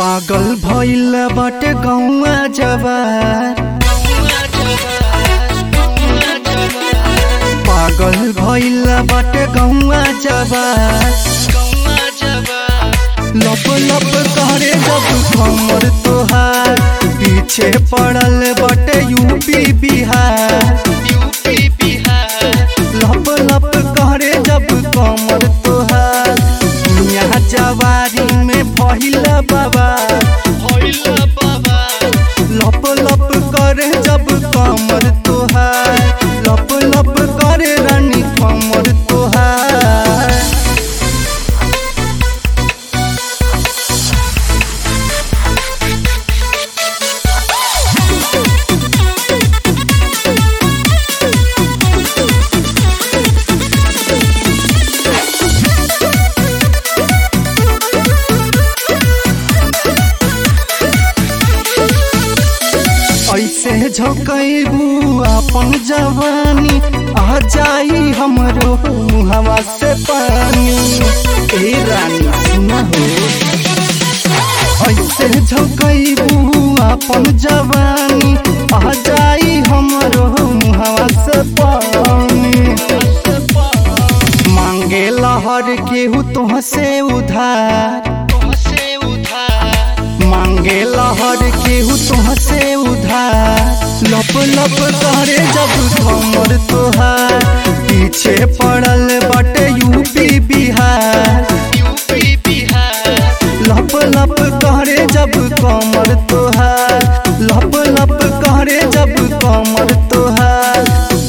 पागल भइल बाटे गौवा जवार पागल भइल बाटे गौवा जवार लप लप करे जब कमर तोहार पीछे पड़ल बाटे यूपी बिहार लप लप करे जब कमर तोहार दुनिया जवारी में भइल बाबा लप लप करे जब कमर तोहार लप लप करे रानी कमर तोहार ऐसे झोंकबू अपन जवानी आ जाई हमरो मुहवा से पानी ए रानी सुना हो ऐसे झोंकबू अपन जवानी आ जाई हमरो मुहवा से पानी मांगे लहर केहू तुहसे उधार मांगे लहर केहू तुहसे उधार लप लप करे जब कमर तोहार पीछे पड़ल बाटे यूपी बिहार लप लप करे जब कमर तोहार लप लप करे जब कमर तोहार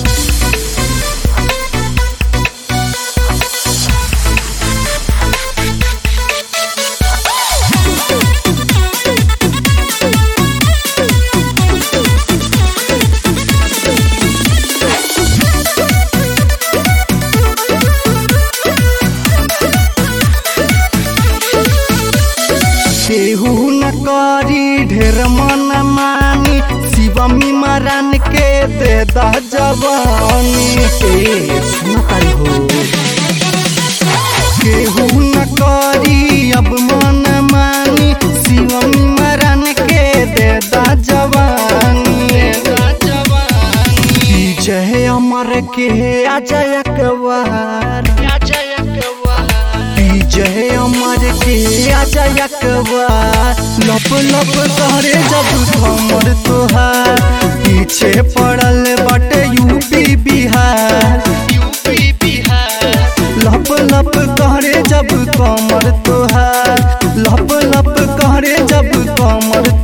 केहू न करी ढेर मन मानी शिवमी मरन के दे दा जवानी ए सुनताई हो केहू न करी अब मन मानी शिवमी मरन के दे दा जवानी विजय अमर के अजय कवार विजय अमर के अजय अकबर लप लप करे जब कमर तोहार पीछे पड़ल बाटे यूपी बिहार लप लप करे जब कमर तोहार लप लप करे जब कमर